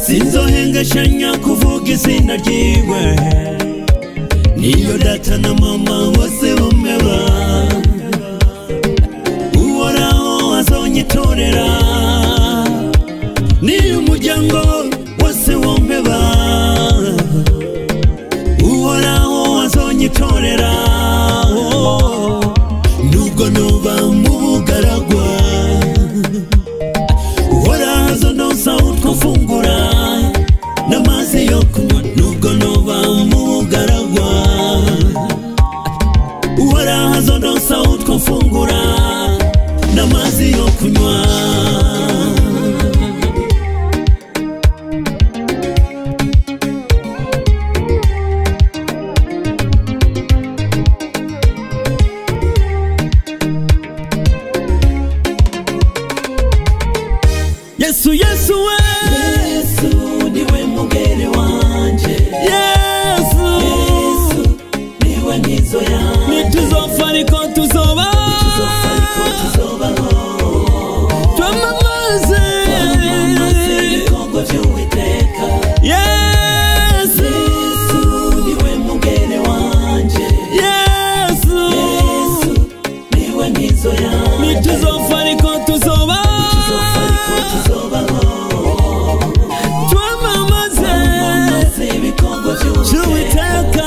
sinzohengeshanya kuvuga izina ryiwe niyo data na mama bose bumeba uhoraho azonyitorera niyo umuryango wose wombeba uhoraho azonyitorera oh, nubwo noba mu bugaragwa uhoraho azonosa utwo mfungura n'amazi yo kunywa nubwo noba mu bugaragwa uhoraho azonosa utwo mfungura n'amazi yo kunywa yesu yesu we yesu niwe mugere wanje yesu yesu niwe nkizo yanjye nituzopfa ariko tuzoba tuzopfa ariko tuzobaho twamamaze twamamaze ibikorwa by'uwiteka yesu yesu niwe mugere wanje yesu yesu niwe nkizo yanjye nituzopfa ariko tuzoba tuzopfa ariko tuzobaho twamamaze twamamaze ibikorwa by'uwiteka cy'uwiteka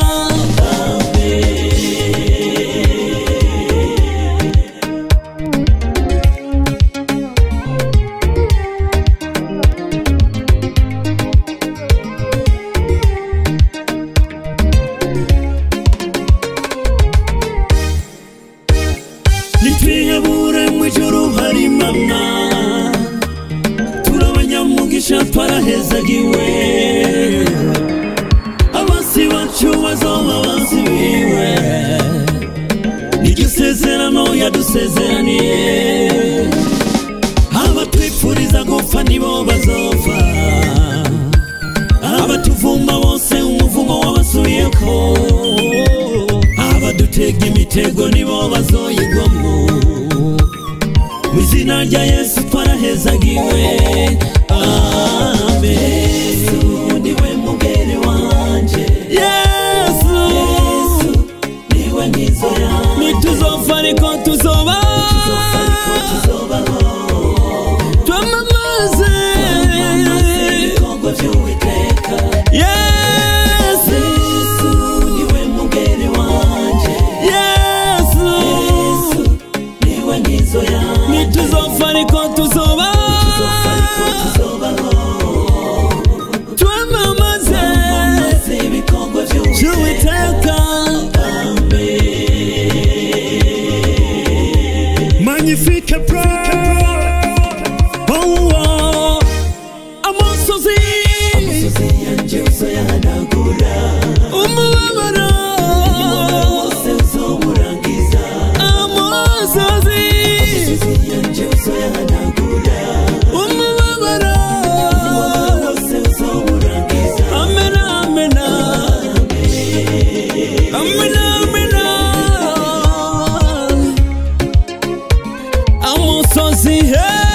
nitwiyebure mu ijuru hari imana turabanyamugisha twarahezagiwe abasi bacu bazoba basibiwe niryo sezerano yadusezeraniye abatwipfuriza gupfa nibo bazova abatuvuma bose umuvumo wabasuyeko abadutega imitego nibo bazoyigwamo mu izina rya yesu twarahezagiwe amen yesu niwe mugere wanje yesu yesu niwe nkizo yanjye nituzopfa ariko tuzoba tuzopfa ariko tuzobaho twamamaze ibikorwa by'uwiteka yesu yesu niwe mugere wanje yesu yesu niwe nkizo yanjye nituzopfa ariko tuzoba tuzopfa ariko tuzobaho twamamaze maze ibikorwa by'uwiteka cy'uwiteka magnifique oh, amosozi imisozi yanjye uzoyahanagura umubabaro wose uzomurangiza amosozi imisozi yanjye uzoyahanagura umubabaro wose uzomurangiza amena amena amena amena amosozi hey